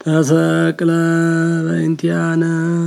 ተሰቅለ በእንቲአነ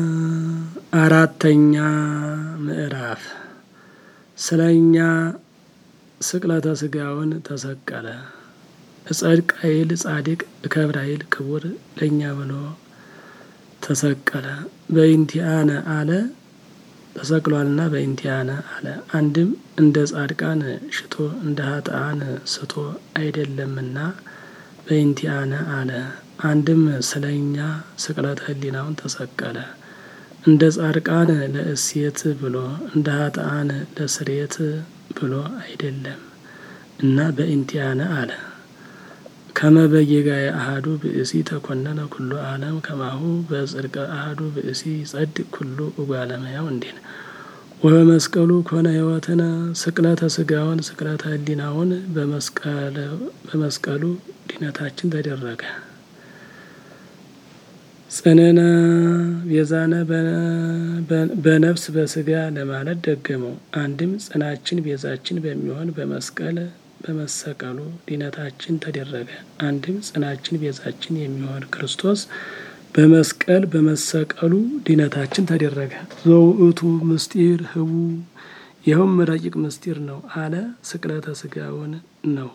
አራተኛ ምዕራፍ ስለኛ ስቅለተ ስጋውን ተሰቀለ። እጸድቅ ኃይል ጻድቅ እከብር ኃይል ክቡር ለእኛ ብሎ ተሰቀለ። በእንቲአነ አለ ተሰቅሏልና በእንቲአነ አለ። አንድም እንደ ጻድቃን ሽቶ እንደ ኃጥአን ስቶ አይደለምና በእንቲአነ አለ። አንድም ስለኛ ስቅለተ ህሊናውን ተሰቀለ። እንደ ጻድቃን ለእሴት ብሎ እንደ ኃጥአን ለስርየት ብሎ አይደለም እና በእንቲአነ አለ። ከመ በጌጋየ አሐዱ ብእሲ ተኮነነ ኩሉ ዓለም ከማሁ በጽድቀ አሐዱ ብእሲ ይጸድቅ ኩሉ እጓለ እመሕያው እንዲል ወበመስቀሉ ኮነ ሕይወትነ ስቅለተ ስጋውን ስቅለተ ህሊናውን በመስቀሉ ድነታችን ተደረገ። ጽንዕነ ቤዛነ በነፍስ በስጋ ለማለት ደገመው። አንድም ጽናችን ቤዛችን በሚሆን በመስቀል በመሰቀሉ ድነታችን ተደረገ። አንድም ጽናችን ቤዛችን የሚሆን ክርስቶስ በመስቀል በመሰቀሉ ድነታችን ተደረገ። ዘውእቱ ምስጢር ህቡ ይኸውም ረቂቅ ምስጢር ነው አለ። ስቅለተ ስጋውን ነው።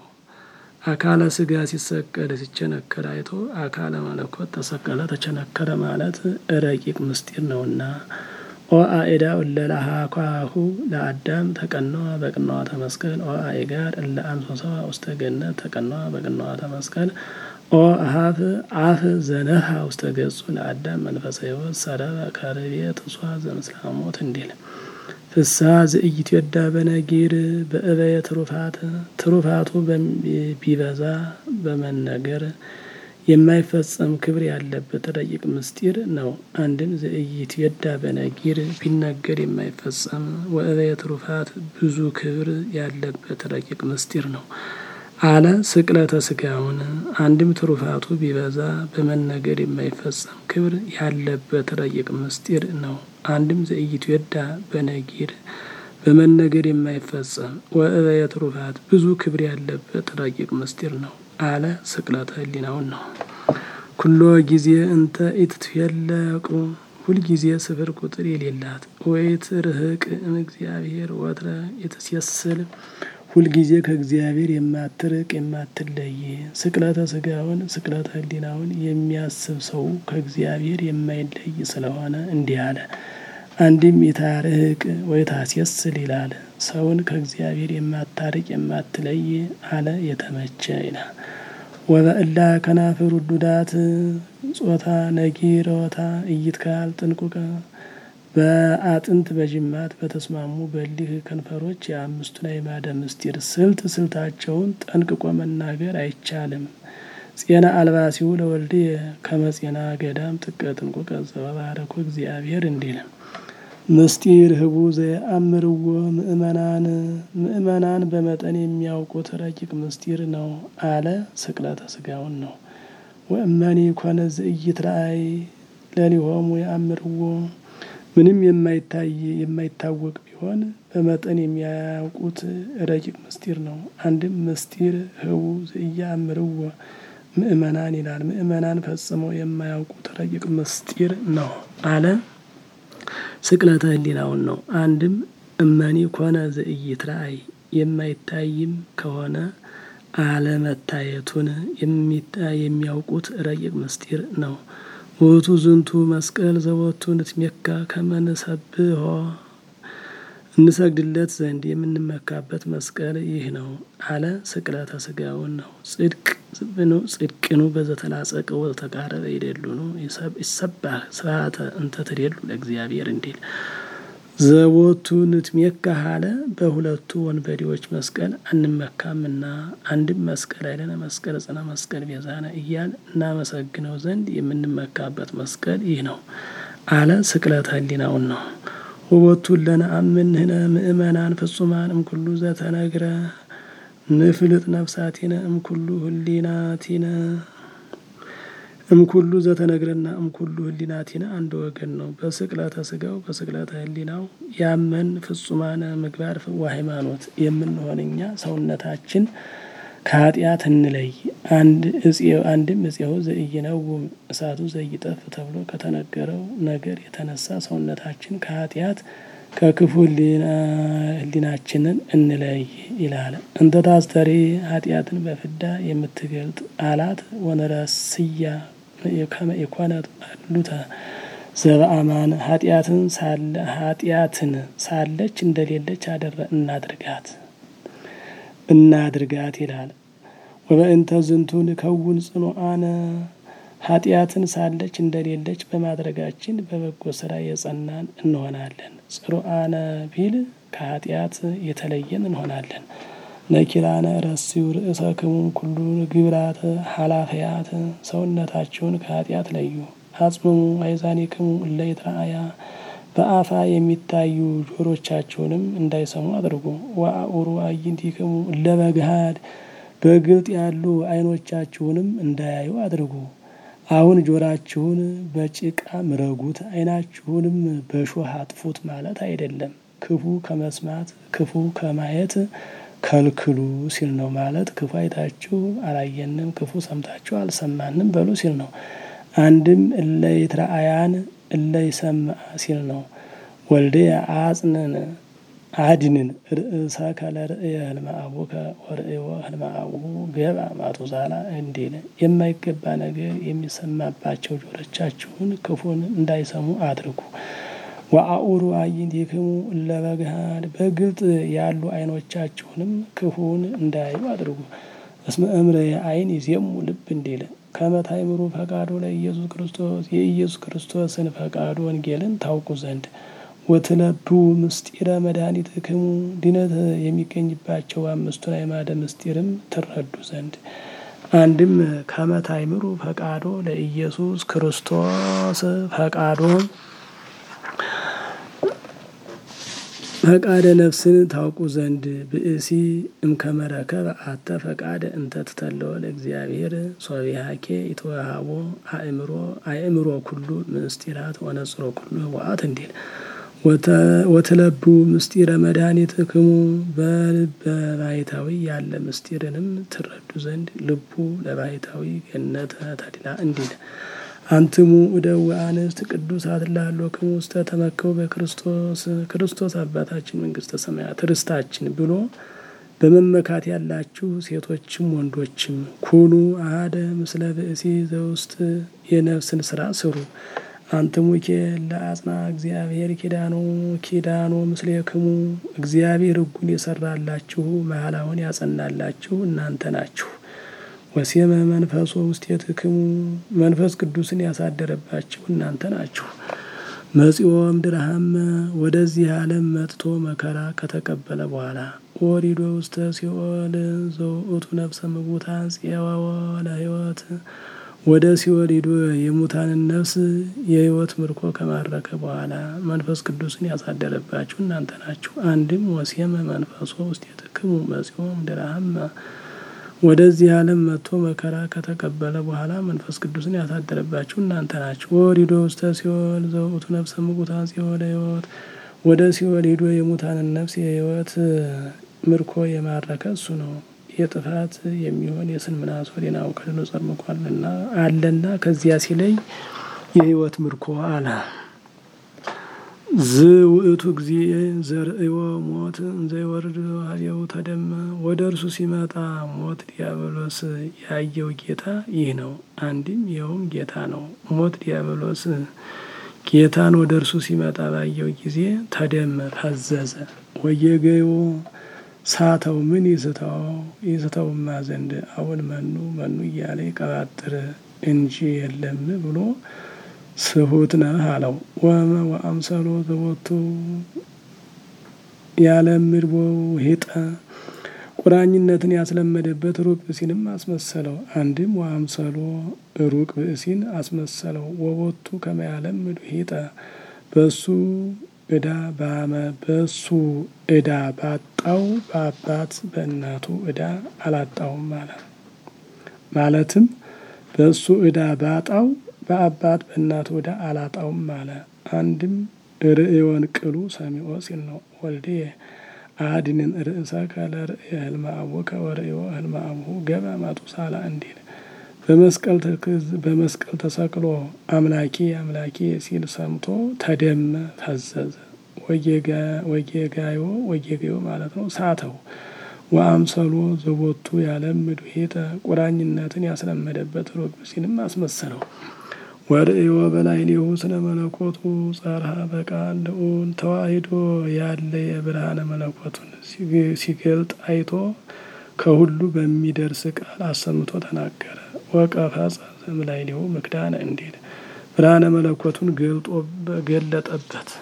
አካለ ስጋ ሲሰቀል ሲቸነከር አይቶ አካለ መለኮት ተሰቀለ ተቸነከረ ማለት ረቂቅ ምስጢር ነውና ኦ አእዳ እለላሃኳሁ ለአዳም ተቀነዋ በቅንዋተ መስቀል ኦ አእጋር እለ አንሶሰዋ ውስተ ገነት ተቀነዋ በቅንዋተ መስቀል ኦ አሀፍ አፍ ዘነሃ ውስተ ገጹ ለአዳም መንፈሰ ሕይወት ሰረበ ከርቤ ትሷ ዘምስላሞት እንዲል ፍስሐ ዘኢይትወዳ በነጊር በእበየ ትሩፋት ትሩፋቱ ቢበዛ በመነገር የማይፈጸም ክብር ያለበት ረቂቅ ምስጢር ነው። አንድም ዘኢይትወዳ በነጊር ቢነገር የማይፈጸም ወእበየ ትሩፋት ብዙ ክብር ያለበት ረቂቅ ምስጢር ነው አለ። ስቅለተ ስጋውን አንድም ትሩፋቱ ቢበዛ በመነገር የማይፈጸም ክብር ያለበት ረቂቅ ምስጢር ነው። አንድም ዘኢይትወዳ በነጊር በመነገር የማይፈጸም ወእበየ ትሩፋት ብዙ ክብር ያለበት ረቂቅ ምስጢር ነው አለ። ስቅለተ ህሊናውን ነው። ኩሎ ጊዜ እንተ ኢትትፌለቁ ሁልጊዜ ስፍር ቁጥር የሌላት ወይት ርህቅ እምእግዚአብሔር ወትረ የተሴስል ሁልጊዜ ከእግዚአብሔር የማትርቅ የማትለይ ስቅለተ ስጋውን ስቅለተ ህሊናውን የሚያስብ ሰው ከእግዚአብሔር የማይለይ ስለሆነ እንዲህ አለ። አንድም የታርህቅ ወይ ታስየስል ይላል። ሰውን ከእግዚአብሔር የማታርቅ የማትለይ አለ የተመቸ ይላል። ወበእላ ከናፍር ውዱዳት ጾታ ነጊሮታ እይትካል ጥንቁቀ በአጥንት በጅማት በተስማሙ በሊህ ከንፈሮች የአምስቱን አዕማደ ምስጢር ስልት ስልታቸውን ጠንቅቆ መናገር አይቻልም። ጼና አልባሲሁ ለወልድ ከመጼና ገዳም ጥቀ ጥንቁቀ ዘበባረኮ እግዚአብሔር እንዲል ምስጢር ህቡ ዘየአምርዎ ምእመናን ምእመናን በመጠን የሚያውቁት ረቂቅ ምስጢር ነው አለ። ስቅለተ ስጋውን ነው። ወእመኒ ኮነ ዘኢይትረአይ ለሊሆሙ የአምርዎ ምንም የማይታይ የማይታወቅ ቢሆን በመጠን የሚያውቁት ረቂቅ ምስጢር ነው። አንድም ምስጢር ህቡ ዘኢየአምርዎ ምእመናን ይላል። ምእመናን ፈጽመው የማያውቁት ረቂቅ ምስጢር ነው አለ። ስቅለተ ህሊናውን ነው። አንድም እመኒ ኮነ ዘኢይትረአይ የማይታይም ከሆነ አለመታየቱን የሚያውቁት ረቂቅ ምስጢር ነው። ውእቱ ዝንቱ መስቀል ዘወቱ ንትሜካ ከመ ንሰብሖ እንሰግድለት ዘንድ የምንመካበት መስቀል ይህ ነው አለ። ስቅለተ ስጋውን ነው። ጽድቅ ጽድቅኑ በዘተላጸቀ ወተቃረበ ይደሉኑ ይሰባህ ስብሐተ እንተ ትደሉ ለእግዚአብሔር እንዲል ዘቦቱ ንትሜካ አለ። በሁለቱ ወንበዴዎች መስቀል አንመካምና አንድም መስቀል አይለነ መስቀል ጽነ መስቀል ቤዛነ እያል እናመሰግነው ዘንድ የምንመካበት መስቀል ይህ ነው አለ። ስቅለተ ህሊናውን ነው። ወቦቱ ለነአምንህነ ምእመናን ፍጹማን እምኩሉ ዘተነግረ ንፍልጥ ነፍሳቲነ እምኩሉ ህሊናቲነ እምኩሉ ዘተነግረና እምኩሉ ህሊናቲነ አንድ ወገን ነው። በስቅለተ ስጋው በስቅለተ ህሊናው ያመን ፍጹማነ ምግባር ወሃይማኖት የምንሆን እኛ ሰውነታችን ከኃጢአት እንለይ። አንድ እፄው አንድም እፄው ዘኢይነውም እሳቱ ዘይጠፍ ተብሎ ከተነገረው ነገር የተነሳ ሰውነታችን ከኃጢአት ከክፉ ሕሊናችንን እንለይ ይላል። እንተ ታስተሪ ኃጢአትን በፍዳ የምትገልጥ አላት ወነረስያ የኮነት አሉተ ዘበአማን ኃጢአትን ሳለ ኃጢአትን ሳለች እንደሌለች አደረ እናድርጋት እናድርጋት ይላል። ወበእንተ ዝንቱ ንከውን ጽኑዓነ ኃጢአትን ሳለች እንደሌለች በማድረጋችን በበጎ ስራ የጸናን እንሆናለን። ጽሩዓነ ቢል ከኃጢአት የተለየን እንሆናለን። ነኪራነ ረሲው ርእሰክሙ ኩሉ ግብራተ ኃላፊያት ሰውነታችሁን ከኃጢአት ለዩ። አጽምሙ አይዛኒክሙ እለ ይትረአያ በአፋ የሚታዩ ጆሮቻችሁንም እንዳይሰሙ አድርጉ። ወአኡሩ አዕይንቲክሙ እለ በገሃድ በግልጥ ያሉ ዓይኖቻችሁንም እንዳያዩ አድርጉ። አሁን ጆራችሁን በጭቃ ምረጉት፣ ዓይናችሁንም በሾህ አጥፉት ማለት አይደለም። ክፉ ከመስማት ክፉ ከማየት ከልክሉ ሲል ነው። ማለት ክፉ አይታችሁ አላየንም፣ ክፉ ሰምታችሁ አልሰማንም በሉ ሲል ነው። አንድም እለ ይትረአያን እለ ይሰምዓ ሲል ነው። ወልደ አጽንን አድንን ርእሰከ ለርእየ ህልመ አቡከ ወርእዮ ህልመ አቡሁ ገብአ ማቱሳላ እንዲል የማይገባ ነገር የሚሰማባቸው ጆሮቻችሁን ክፉን እንዳይሰሙ አድርጉ። ወአኡሩ አዕይንቲክሙ እለ በገሃድ በግልጥ ያሉ ዓይኖቻችሁንም ክፉን እንዳያዩ አድርጉ። እስመ እምርየ ዓይን ይዜሙ ልብ እንዲል ከመ ታእምሩ ፈቃዶ ለኢየሱስ ክርስቶስ የኢየሱስ ክርስቶስን ፈቃዱ ወንጌልን ታውቁ ዘንድ ወትለቡ ምስጢረ መድኃኒትክሙ ድነት የሚገኝባቸው አምስቱን አዕማደ ምስጢርም ትረዱ ዘንድ። አንድም ከመ ታእምሩ ፈቃዶ ለኢየሱስ ክርስቶስ ፈቃዶ ፈቃደ ነፍስን ታውቁ ዘንድ ብእሲ እምከመ ረከበ አተ ፈቃደ እንተ ትተለወ ለእግዚአብሔር ሶቢሃኬ ይትወሃቦ አእምሮ አእምሮ ኩሉ ምስጢራት ወነጽሮ ኩሉ ህወአት እንዲል ወትለቡ ምስጢረ መድኃኒትክሙ በልበ ባሕታዊ ያለ ምስጢርንም ትረዱ ዘንድ ልቡ ለባሕታዊ ገነተ ተድላ እንዲል አንትሙ እደው አንስት ቅዱሳት ላሎክሙ ውስተ ተመከቡ በክርስቶስ ክርስቶስ አባታችን መንግስተ ሰማያት ርስታችን ብሎ በመመካት ያላችሁ ሴቶችም ወንዶችም ኩኑ አሐደ ምስለ ብእሲ ዘውስጥ የነፍስን ስራ ስሩ። አንትሙኬ ለአጽና እግዚአብሔር ኪዳኖ ኪዳኖ ምስሌክሙ እግዚአብሔር ሕጉን የሰራላችሁ መሐላውን ያጸናላችሁ እናንተ ናችሁ። ወሴመ መንፈሶ ውስቴትክሙ መንፈስ ቅዱስን ያሳደረባችሁ እናንተ ናችሁ። መጺኦ እምድርሃመ ወደዚህ ዓለም መጥቶ መከራ ከተቀበለ በኋላ ወሪዶ ውስተ ሲኦል ዘውእቱ ነፍሰ ምውታን ጽዋወ ለሕይወት ወደ ሲኦል ሂዶ የሙታንን ነፍስ የሕይወት ምርኮ ከማረከ በኋላ መንፈስ ቅዱስን ያሳደረባችሁ እናንተ ናችሁ። አንድም ወሴመ መንፈሶ ውስቴትክሙ መጺኦ እምድርሃመ ወደዚህ ዓለም መጥቶ መከራ ከተቀበለ በኋላ መንፈስ ቅዱስን ያሳደረባችሁ እናንተ ናችሁ። ወሪዶ ውስተ ሲኦል ዘውእቱ ነፍሰ ምውታን ጽዋወ ለሕይወት ወደ ሲኦል ሂዶ የሙታንን ነፍስ የሕይወት ምርኮ የማረከ እሱ ነው። የጥፋት የሚሆን የስንምናሶ ናቡከደነፆር ምርኮ አለና አለና ከዚያ ሲለይ የሕይወት ምርኮ አለ። ዝ ውእቱ ጊዜ ዘርእዮ ሞት እንዘይወርድ ኀቤሁ ተደመ ወደ እርሱ ሲመጣ ሞት ዲያብሎስ ያየው ጌታ ይህ ነው። አንድም ይኸውም ጌታ ነው። ሞት ዲያብሎስ ጌታን ወደ እርሱ ሲመጣ ባየው ጊዜ ተደመ ፈዘዘ። ወየገዮ ሳተው ምን ይስተው ይስተውማ ዘንድ አሁን መኑ መኑ እያለ ይቀባጥር እንጂ የለም ብሎ ስሁት ነህ አለው። ወመ ወአምሰሎ ዘቦቱ ያለምድቦ ሄጠ ቁራኝነትን ያስለመደበት ሩቅ ብእሲንም አስመሰለው። አንድም ወአምሰሎ ሩቅ ብእሲን አስመሰለው። ወቦቱ ከመያለምድ ሄጠ በሱ እዳ ባመ በሱ እዳ ባጣው በአባት በእናቱ እዳ አላጣውም ማለት ማለትም በሱ እዳ ባጣው በአባት በእናቱ እዳ አላጣውም አለ። አንድም ርእዮን ቅሉ ሰሚዖ ሲል ነው። ወልዴ አድንን ርእሰከ ለርእየ ህልመ አቡከ ወርእዮ ህልመ አቡሁ ገባ ማቱሳላ እንዲል በመስቀል በመስቀል ተሰቅሎ አምላኬ አምላኬ ሲል ሰምቶ ተደመ ፈዘዘ። ወጌጋዮ ወጌጋዮ ማለት ነው ሳተው ወአምሰሎ ዘቦቱ ያለምድ ሄተ ቁራኝነትን ያስለመደበት ሩቅ ሲልም አስመሰለው። ወርእዮ በላዕሌሁ ስነ መለኮቱ ጸርሃ በቃል ልዑል ተዋሂዶ ያለ የብርሃነ መለኮቱን ሲገልጥ አይቶ ከሁሉ በሚደርስ ቃል አሰምቶ ተናገረ። ወቀፈጸ ዘእምላዕሌሁ ምክዳነ እንዲል ብርሃነ መለኮቱን ገልጦ ገለጠበት።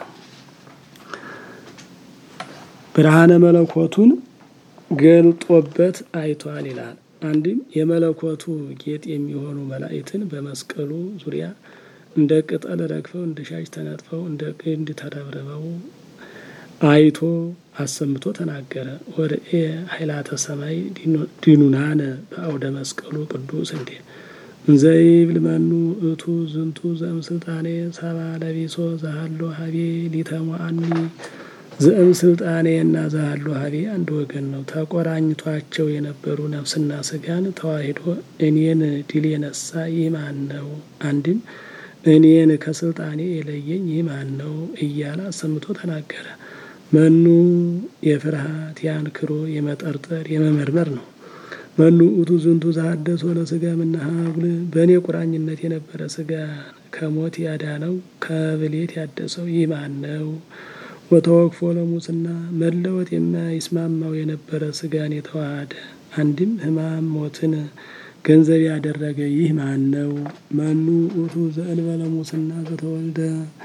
ብርሃነ መለኮቱን ገልጦበት አይቷል ይላል። አንድም የመለኮቱ ጌጥ የሚሆኑ መላእክትን በመስቀሉ ዙሪያ እንደ ቅጠል ረግፈው እንደ ሻሽ ተነጥፈው እንደ ግንድ ተረብርበው አይቶ አሰምቶ ተናገረ። ወርእየ ኃይላተ ሰማይ ዲኑናነ በአውደ መስቀሉ ቅዱስ እንዴ እንዘይብል መኑ እቱ ዝንቱ ዘእም ስልጣኔ ሰባ ለቢሶ ዘሃሎ ሀቤ ሊተሟአኒ ዘእም ስልጣኔ እና ዘሃሎ ሀቤ አንድ ወገን ነው። ተቆራኝቷቸው የነበሩ ነፍስና ስጋን ተዋሂዶ እኔን ድል የነሳ ይህ ማን ነው? አንድም እኔን ከስልጣኔ የለየኝ ይህ ማን ነው? እያለ አሰምቶ ተናገረ። መኑ የፍርሃት የአንክሮ የመጠርጠር የመመርመር ነው። መኑ ውእቱ ዝንቱ ዘሐደሶ ለሥጋ እምነሐጉል በእኔ ቁራኝነት የነበረ ስጋ ከሞት ያዳነው ከብሌት ያደሰው ይህ ማን ነው? ወተወክፎ ለሙስና መለወጥ የማይስማማው የነበረ ስጋን የተዋሃደ አንድም ሕማም ሞትን ገንዘብ ያደረገ ይህ ማን ነው? መኑ ውእቱ ዘእንበለ ሙስና ዘተወልደ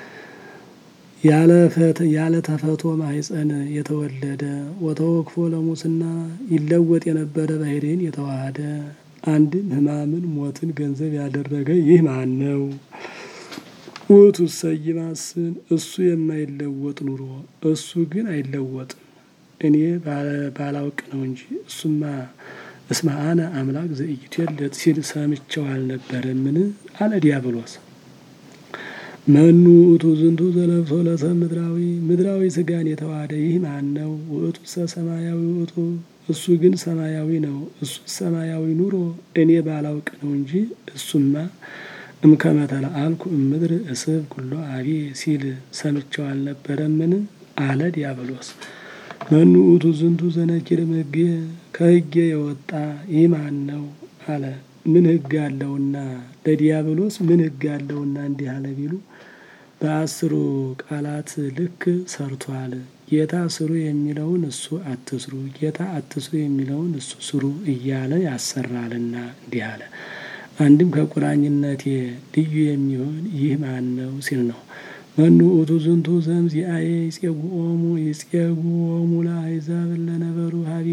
ያለ ተፈቶ ማህፀን የተወለደ ወተወክፎ ለሙስና ይለወጥ የነበረ ባህሪን የተዋሃደ አንድም ሕማምን ሞትን ገንዘብ ያደረገ ይህ ማን ነው? ውእቱ ሰይማስን እሱ የማይለወጥ ኑሮ እሱ ግን አይለወጥም። እኔ ባላውቅ ነው እንጂ እሱማ እስመ አነ አምላክ ዘኢይትወለድ ሲል ሰምቼው አልነበረምን? አለ ዲያብሎስ። መኑ ውእቱ ዝንቱ ዘለብሶ ለሰብ ምድራዊ ምድራዊ ስጋን የተዋሃደ ይህ ማን ነው? ውእቱ ሰማያዊ ውእቱ እሱ ግን ሰማያዊ ነው። እሱ ሰማያዊ ኑሮ እኔ ባላውቅ ነው እንጂ እሱማ እምከመ ተለአልኩ እምድር እስብ ኩሎ አቤ ሲል ሰምቼው አልነበረምን? አለ ዲያብሎስ። መኑ ውእቱ ዝንቱ ዘነኪር እምሕጌ ከሕጌ የወጣ ይህ ማን ነው? አለ ምን ሕግ አለውና ለዲያብሎስ ምን ሕግ አለውና እንዲህ አለ ቢሉ በአስሩ ቃላት ልክ ሰርቷል። ጌታ ስሩ የሚለውን እሱ አትስሩ፣ ጌታ አትስሩ የሚለውን እሱ ስሩ እያለ ያሰራልና እንዲህ አለ። አንድም ከቁራኝነቴ ልዩ የሚሆን ይህ ማን ነው ሲል ነው። መኑ ውእቱ ዝንቱ ዘእምዚአየ ይጼጉኦሙ ይጼጉኦሙ ለአሕዛብ እለነበሩ ሀቤ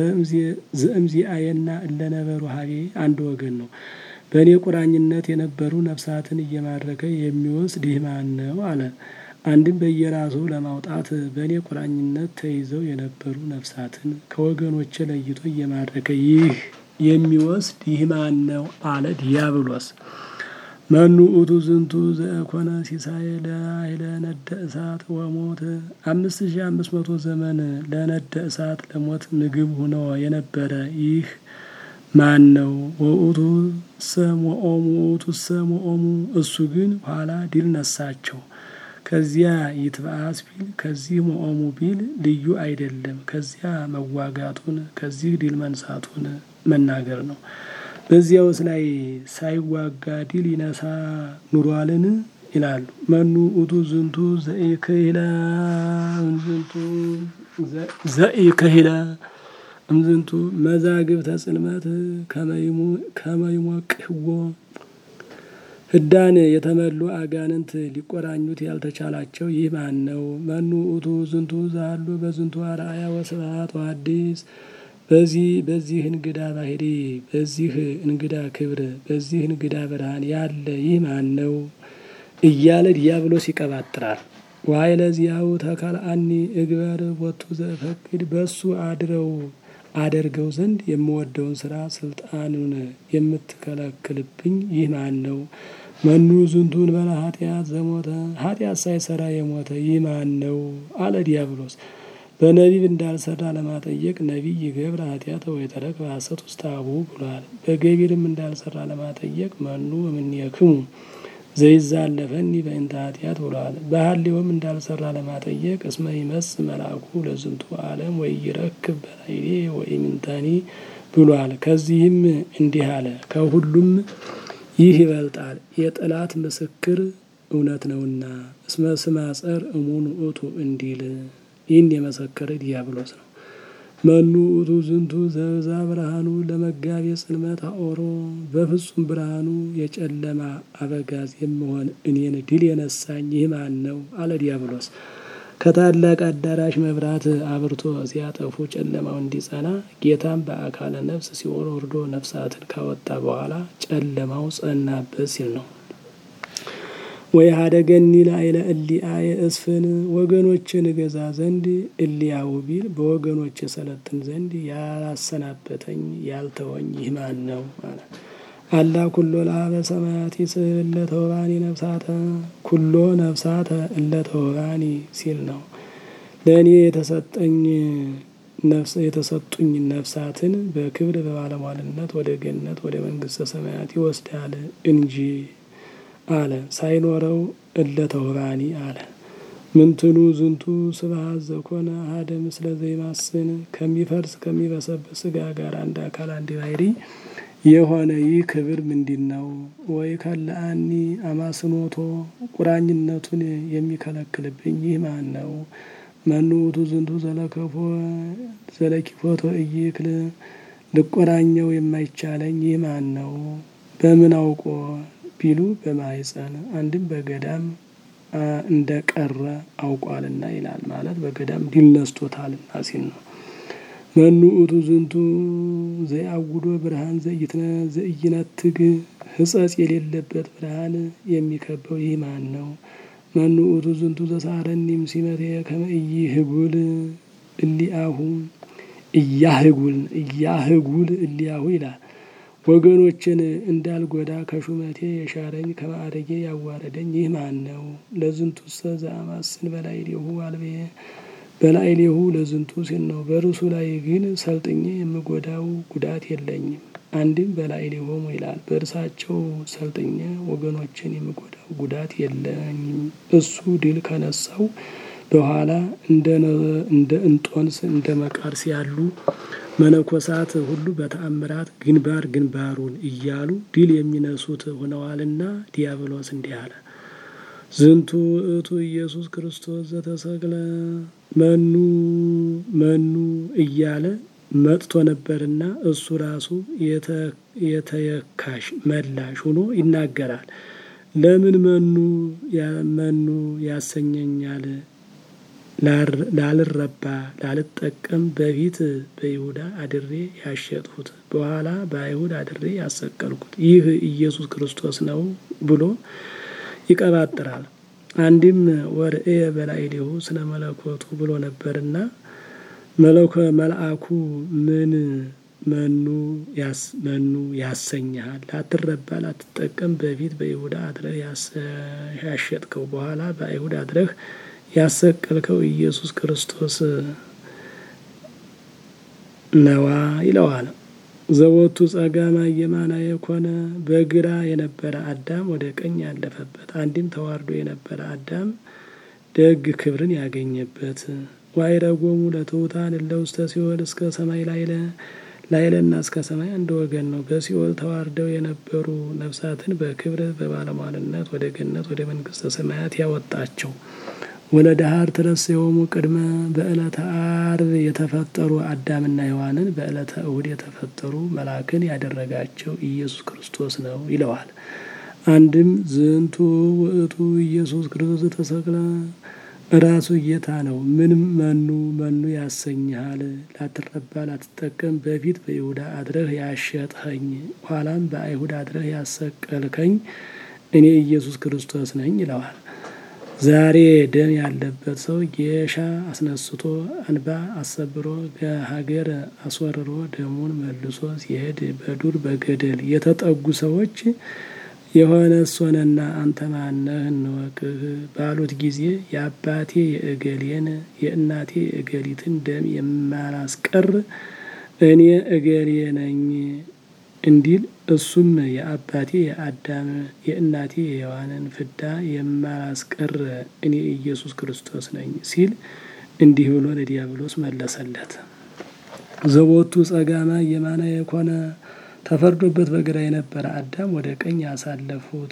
ዘእምዚአየና እለነበሩ ሀቤ አንድ ወገን ነው። በእኔ ቁራኝነት የነበሩ ነፍሳትን እየማረከ የሚወስድ ይህ ማን ነው? አለ። አንድም በየራሱ ለማውጣት በእኔ ቁራኝነት ተይዘው የነበሩ ነፍሳትን ከወገኖቼ ለይቶ እየማረከ ይህ የሚወስድ ይህ ማን ነው? አለ ዲያብሎስ። መኑ ውእቱ ዝንቱ ዘኮነ ሲሳየ ለኃይለ ነደ እሳት ወሞት አምስት ሺህ አምስት መቶ ዘመን ለነደ እሳት ለሞት ምግብ ሆኖ የነበረ ይህ ማን ነው? ወውእቱ ሰም ወኦሙ ውእቱ ሰም ወኦሙ እሱ ግን ኋላ ድል ነሳቸው። ከዚያ ይትበአስ ቢል ከዚህ መኦሙ ቢል ልዩ አይደለም። ከዚያ መዋጋቱን ከዚህ ድል መንሳቱን መናገር ነው። በዚያውስ ላይ ሳይዋጋ ድል ይነሳ ኑሯልን ይላሉ። መኑ ውእቱ ዝንቱ ዘኢክህለ እምዝንቱ ዘኢክህለ እምዝንቱ መዛግብተ ጽልመት ከመይሞቅህዎ ህዳን የተመሉ አጋንንት ሊቆራኙት ያልተቻላቸው ይህ ማን ነው? መኑ ውእቱ ዝንቱ ዛሉ በዝንቱ አርአያ ወስብሐት ወሐዲስ በዚህ በዚህ እንግዳ ባህሪ በዚህ እንግዳ ክብር በዚህ እንግዳ ብርሃን ያለ ይህ ማን ነው? እያለ ዲያብሎስ ይቀባጥራል። ዋይለ ዚያው ተከልአኒ እግበር ቦቱ ዘፈቅድ በሱ አድረው አደርገው ዘንድ የምወደውን ስራ ስልጣኑን የምትከለክልብኝ ይህ ማን ነው? መኑ ዝንቱን በላ ኃጢአት ዘሞተ ኃጢአት ሳይሰራ የሞተ ይህ ማን ነው? አለ ዲያብሎስ። በነቢብ እንዳልሰራ ለማጠየቅ ነቢይ ገብረ ኃጢአተ ወይተረክ በሐሰት ውስተ አቡሁ ብሏል። በገቢርም እንዳልሰራ ለማጠየቅ መኑ እምኔክሙ ዘይዛለፈኒ በእንተ ኃጢአት ብሏል። በሐሌውም እንዳልሰራ ለማጠየቅ እስመ ይመጽእ መልአኩ ለዝንቱ ዓለም ወኢይረክብ በላዕሌ ወኢምንተኒ ብሏል። ከዚህም እንዲህ አለ፣ ከሁሉም ይህ ይበልጣል፣ የጠላት ምስክር እውነት ነውና። እስመ ስመ ጸር እሙን ውእቱ እንዲል ይህን የመሰከረ ዲያብሎስ ነው። መኑ ውእቱ ዝንቱ ዘብዛ ብርሃኑ ለመጋቤ ጽልመት አኦሮ በፍጹም ብርሃኑ የጨለማ አበጋዝ የምሆን እኔን ድል የነሳኝ ይህ ማን ነው? አለ ዲያብሎስ። ከታላቅ አዳራሽ መብራት አብርቶ ሲያጠፉ ጨለማው እንዲጸና ጌታም በአካለ ነፍስ ሲኦል ወርዶ ነፍሳትን ካወጣ በኋላ ጨለማው ጸናበት ሲል ነው። ወይ ሀደገኒ ላዕለ እሊአየ እስፍን ወገኖችን እገዛ ዘንድ እሊያው ቢል በወገኖች የሰለጥን ዘንድ ያላሰናበተኝ ያልተወኝ ይህ ማን ነው? አለ አላ ኩሎ ለሀበ ሰማያት ይስል እለተወባኒ ነፍሳተ ኩሎ ነፍሳተ እለተወባኒ ሲል ነው። ለእኔ የተሰጠኝ ነፍስ የተሰጡኝ ነፍሳትን በክብር በባለሟልነት ወደ ገነት ወደ መንግስተ ሰማያት ይወስዳል እንጂ አለ ሳይኖረው እለተወባኒ አለ። ምንትኑ ዝንቱ ስብሐት ዘኮነ አሐደ ምስለ ዘይማስን ከሚፈርስ ከሚበሰብስ ስጋ ጋር አንድ አካል አንድ ባሕርይ የሆነ ይህ ክብር ምንድን ነው? ወይ ከለአኒ አማስኖቶ ቁራኝነቱን የሚከለክልብኝ ይህ ማን ነው? መኑ ውእቱ ዝንቱ ዘለከፎ ዘለኪፎቶ እይክል ልቆራኘው የማይቻለኝ ይህ ማን ነው? በምን አውቆ ቢሉ በማኅፀን አንድም በገዳም እንደ ቀረ አውቋልና ይላል። ማለት በገዳም ድል ነስቶታልና ሲል ነው። መኑ ውእቱ ዝንቱ ዘየአውዶ ብርሃን ዘኢይነትግ ሕጸጽ የሌለበት ብርሃን የሚከበው ይህ ማን ነው? መኑ ውእቱ ዝንቱ ዘሳረኒም ሲመቴ ከመ ኢይህጉል እሊአሁ እያህጉል እያህጉል እሊአሁ ይላል። ወገኖችን እንዳልጎዳ ከሹመቴ የሻረኝ ከማዕረጌ ያዋረደኝ ይህ ማን ነው? ለዝንቱሰ ዘአማስን በላዕሌሁ አልብየ በላዕሌሁ ለዝንቱ ሲል ነው። በርሱ ላይ ግን ሰልጥኜ የምጎዳው ጉዳት የለኝም። አንድም በላዕሌሆሙ ይላል። በእርሳቸው ሰልጥኜ ወገኖችን የምጎዳው ጉዳት የለኝም። እሱ ድል ከነሳው በኋላ እንደ እንጦንስ እንደ መቃርስ ያሉ መነኮሳት ሁሉ በተአምራት ግንባር ግንባሩን እያሉ ድል የሚነሱት ሆነዋልና ዲያብሎስ እንዲህ አለ። ዝንቱ ውእቱ ኢየሱስ ክርስቶስ ዘተሰቅለ መኑ መኑ እያለ መጥቶ ነበርና እሱ ራሱ የተየካሽ መላሽ ሆኖ ይናገራል። ለምን መኑ መኑ ያሰኘኛል ላልረባ ላልጠቀም በፊት በይሁዳ አድሬ ያሸጥሁት በኋላ በአይሁድ አድሬ ያሰቀልኩት ይህ ኢየሱስ ክርስቶስ ነው ብሎ ይቀባጥራል። አንድም ወርእየ በላዕሌሁ ስለ መለኮቱ ብሎ ነበርና መለኮ መልአኩ ምን መኑ መኑ ያሰኝሃል ላትረባ ላትጠቀም በፊት በይሁዳ አድረህ ያሸጥከው በኋላ በአይሁድ አድረህ ያሰቀልከው ኢየሱስ ክርስቶስ ነዋ ይለዋል። ዘወቱ ጸጋማ የማና የኮነ በግራ የነበረ አዳም ወደ ቀኝ ያለፈበት አንድም ተዋርዶ የነበረ አዳም ደግ ክብርን ያገኘበት ዋይረጎሙ ለትሑታን እለ ውስተ ሲኦል እስከ ሰማይ ላይለ ላይለና እስከ ሰማይ አንድ ወገን ነው። በሲኦል ተዋርደው የነበሩ ነፍሳትን በክብር በባለሟልነት ወደ ገነት ወደ መንግስተ ሰማያት ያወጣቸው ወለዳሃር ትረሴሆሙ ቅድመ በዕለተ አርብ የተፈጠሩ አዳምና ሔዋንን በዕለተ እሁድ የተፈጠሩ መላክን ያደረጋቸው ኢየሱስ ክርስቶስ ነው ይለዋል። አንድም ዝንቱ ውእቱ ኢየሱስ ክርስቶስ ተሰቅለ ራሱ ጌታ ነው። ምንም መኑ መኑ ያሰኝሃል ላትረባ ላትጠቀም በፊት በይሁዳ አድረህ ያሸጥኸኝ ኋላም በአይሁድ አድረህ ያሰቀልከኝ እኔ ኢየሱስ ክርስቶስ ነኝ ይለዋል። ዛሬ ደም ያለበት ሰው ጌሻ አስነስቶ እንባ አሰብሮ ሀገር አስወርሮ ደሙን መልሶ ሲሄድ በዱር በገደል የተጠጉ ሰዎች የሆነ እሶነና አንተ ማነህ እንወቅህ ባሉት ጊዜ የአባቴ የእገሌን የእናቴ የእገሊትን ደም የማላስቀር እኔ እገሌ ነኝ እንዲል እሱም የአባቴ የአዳም የእናቴ የሔዋንን ፍዳ የማላስቀር እኔ ኢየሱስ ክርስቶስ ነኝ ሲል እንዲህ ብሎ ለዲያብሎስ መለሰለት። ዘቦቱ ጸጋማ የማነ የኮነ ተፈርዶበት በግራ የነበረ አዳም ወደ ቀኝ ያሳለፉት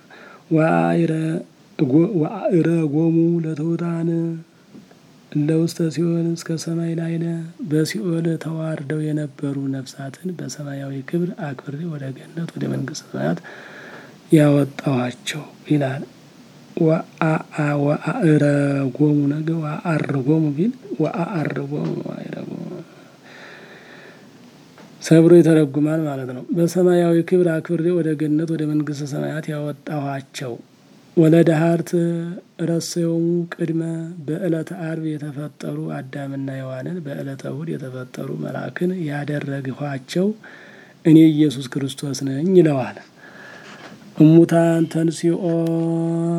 ወአእረ ጎሙ ለትሑታን እለ ውስተ ሲኦል እስከ ሰማይ ላዕለ በሲኦል ተዋርደው የነበሩ ነፍሳትን በሰማያዊ ክብር አክብሬ ወደ ገነት ወደ መንግስተ ሰማያት ያወጣኋቸው ይላል። ወአእረ ጎሙ ነገ ወአር ጎሙ ቢል ወአር ጎሙ ሰብሮ ይተረጉማል ማለት ነው። በሰማያዊ ክብር አክብሬ ወደ ገነት ወደ መንግስተ ሰማያት ያወጣኋቸው ወለደሃርት ረሰዮሙ ቅድመ በዕለተ አርብ የተፈጠሩ አዳምና ሔዋንን በዕለተ እሁድ የተፈጠሩ መልአክን ያደረግኋቸው እኔ ኢየሱስ ክርስቶስ ነኝ ይለዋል። እሙታን ተንሲኦ